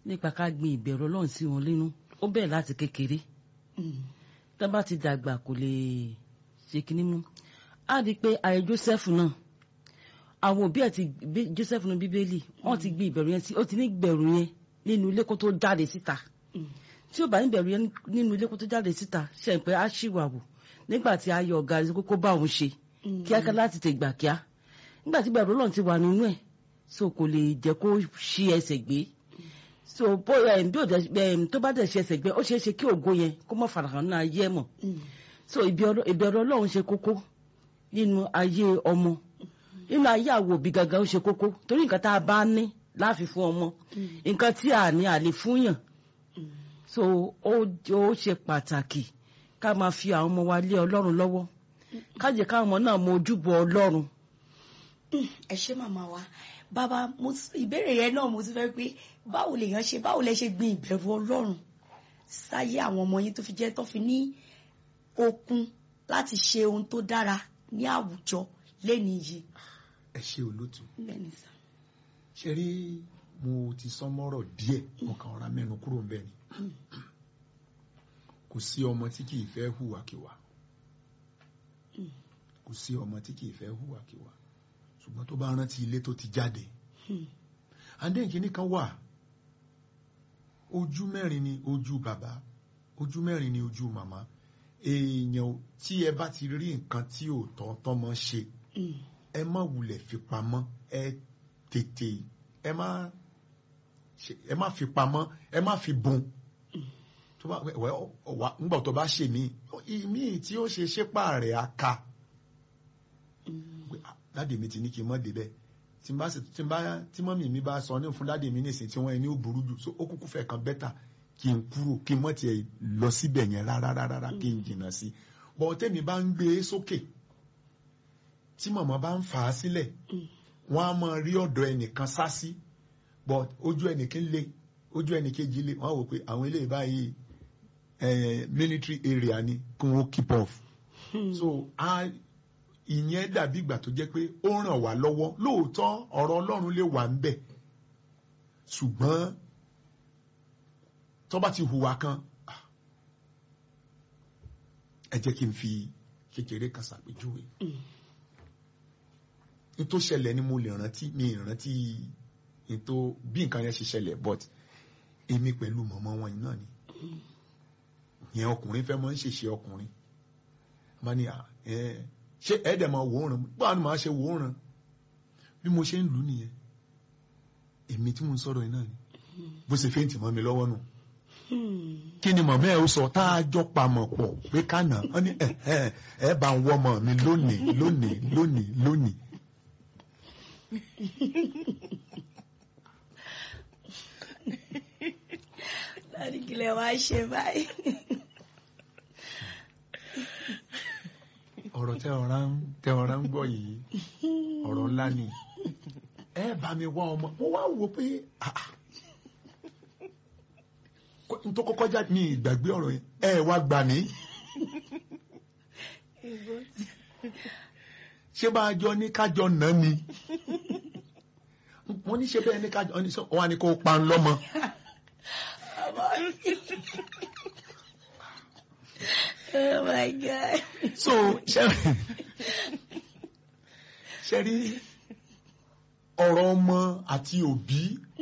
nípa ká gbin ìbẹ̀rù ọlọ́run sí wọn nínú ó bẹ̀rẹ̀ láti kékeré tá bá ti dàgbà kò lè ṣe kinní mú á di pé ààrẹ Joseph náà àwọn òbí ẹ̀ ti bí Joseph ní bíbélì wọ́n ti gbin ìbẹ̀rù yẹn sí ó ti ní ìbẹ̀rù yẹn nínú ilé kó tó jáde síta tí ó bá ní ìbẹ̀rù yẹn nínú ilé kó tó jáde síta ṣe ń pẹ́ á ṣìwàwù nígbà tí a yọ ọ̀gá rẹ̀ kókó bá òun ṣe kíákíá láti tè gbà kíá nígbà tí ìbẹ̀rù ọlọ́run ti wà nínú ẹ̀ so kò lè jẹ́ kó ṣí ẹsẹ̀ gbé so bó bí òde tó bá dẹ̀ ṣe ẹsẹ̀ gbé ó ṣeé ṣe kí ògo yẹn kó mọ̀ farahàn náà ayé ẹ̀ mọ̀ so ìbẹ̀rù ọlọ́run ṣe kókó nínú ayé ọmọ nínú ayé àwọn òbí gangan ó ṣe kókó torí nǹkan tá a bá ní láàfin fún ọmọ nǹkan tí a ní àlè fúnyàn so ó ó ṣe pàtàkì ká máa fi àwọn ọmọ wa lé ọlọ́run lọ́wọ́ ká jẹ́ káwọn ọmọ náà mọ ojúbọ ọlọ́run. ẹ ṣé màmá wa bàbá ìbéèrè yẹn náà mo ti fẹ́ pé báwo lèèyàn ṣe báwo lẹ ṣe gbin ìbẹ̀rù ọlọ́run sáyé àwọn ọmọ yín tó fi jẹ́ tó fi ní okun láti ṣe ohun tó dára ní àwùjọ lẹ́ni yìí. ẹ ṣe olótú bẹ́ẹ̀ni sá. ṣe rí mo ti sọ mọ́rọ̀ díẹ̀ mo kàn ra mẹ́nu kúrò ń bẹ̀ ni kò sí ọmọ tí kì í fẹ́ hùwàkiwà kò sí ọmọ tí kì í fẹ́ hùwàkiwà ṣùgbọ́n tó bá rántí ilé tó ti jáde àdéhìnkíní kan wà ojú mẹ́rin ni ojú bàbá ojú mẹ́rin ni ojú màmá èèyàn tí ẹ bá ti rí nǹkan tí ò tọ́ tọ́mọ ṣe ẹ má wulẹ̀ fi pamọ́ ẹ tètè ẹ má ẹ má fi pamọ́ ẹ má fi bùn tó bá wẹ wà ńgbà tó bá ṣe mí ìmí tí ó ṣe ṣépà rẹ̀ á ka dáàdì mi ti ní kí n mọ́ débẹ̀ tí n bá tí n bá tí mọ́mì mi bá sọ ní fún dáàdì mi nísìnyí tí wọ́n ẹni ó burú jù so ó kúkú fẹ́ kan bẹ́tà kí n kúrò kí n mọ̀ tiẹ̀ lọ síbẹ̀ yẹn rárá rárá kí n jìnnà sí bọ̀ tẹ́mi bá ń gbé e sókè tí màmá bá ń fà á sílẹ̀ wọ́n á máa rí ọ̀dọ̀ ẹnìkan sá sí but ojú ẹnìkan lé ojú ẹnìkejì lé wọ́n á wò pé àwọn eléyìí báyìí military area ni kí wọ́n keep off so ìyẹn dàbí ìgbà tó jẹ́ pé ó ràn wá lọ́wọ́ lóòótọ́ ọ̀rọ̀ Ọlọ́run lè wà ń bẹ̀ ṣùgbọ́n tó bá ti hùwà kan ẹ jẹ́ kí n fi kékeré kan ṣàpèjúwe nítorí ṣẹlẹ̀ ni mo lè rántí mi rántí nítorí bí nǹkan yẹn ṣe ṣẹlẹ̀ but èmi pẹ̀lú mọ̀mọ́ wọn náà ni yẹn ọkùnrin fẹ́ mọ́ ń ṣèṣe ọkùnrin má ní ṣé ẹ̀ẹ́dẹ̀ máa wòóràn báwo ni màá ṣe wòóràn bí mo ṣe ń lù ú nìyẹn èmi tí mo ń sọ̀rọ̀ yìí náà ni bó ṣe fẹ́ǹtì mọ́ mi lọ́wọ́ nù kí ni mọ̀mọ́ ẹ̀ ó sọ tá a jọ pamọ̀ pọ̀ pé kánà wọ́n ní ẹ̀ bá ń wọ́mọ mi lónìí lónìí lónìí lónìí. láti kílẹ̀ wá ṣe báyìí. ọ̀rọ̀ tẹ ọ̀rá ń tẹ ọ̀rá ń gbọ́ yìí ọ̀rọ̀ ńlá ni ẹ bá mi wá ọmọ mo wá wò pé n tó kọ́kọ́ já ní ìgbàgbé ọ̀rọ̀ yẹn ẹ wá gbà mí. ṣé bá a jọ ní kájọ nà ni wọ́n ní ṣe bẹ́ẹ̀ ní kájọ ní sọ wọ́n á ní kó pa ń lọ́mọ. Oh my God. so ṣe rí ọ̀rọ̀ ọmọ àti òbí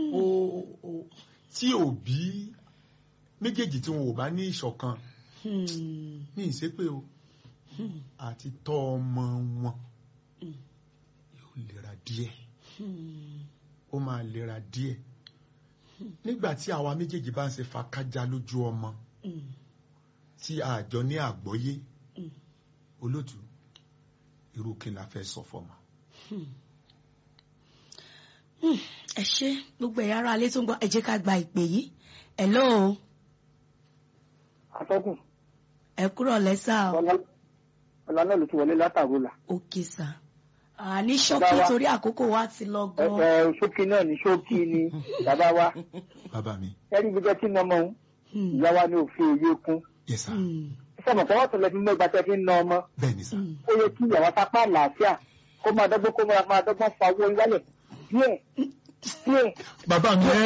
tí òbí méjèèjì tí wọn ò bá ní ìṣọ̀kan ní ìṣépè o àti tọ́ ọmọ wọn yóò lera díẹ̀ ó máa lera díẹ̀ nígbà tí àwa méjèèjì bá ń ṣe fàkájà lójú ọmọ tí àjọ ní àgbọ́yé olótú irú kí la fẹ́ sọ fọmọ. ẹ ṣe gbogbo ẹ̀yà ara alẹ́ tó ń gbọ́ ẹ jẹ́ ká gba ìpè yìí hello. atọ́kùn. ẹ kúrọ̀ lẹ́sà o. ọ̀la náà ló ti wọlé látàrú là. òkè sà àní ṣókí torí àkókò wa ti lọ gan. ẹ ẹ ṣókí náà ní ṣókí ni bàbá wa. bàbá mi. ẹ rí gbígbẹ́ tí nọmọ òun ìyá wa ní òfin òye kún. yes sir. sọmọ kọ́ wọ́n tún lọ fi mọ́ ìgbà tẹ́ fi ń na ọmọ. bẹ́ẹ̀ ni sir. ó yẹ kí ìyàwó sápá àlàáfíà kó máa dọ́gbọ́n kó máa dọ́gbọ́n fa owó wálẹ̀ díẹ̀ díẹ̀. bàbá mi ẹ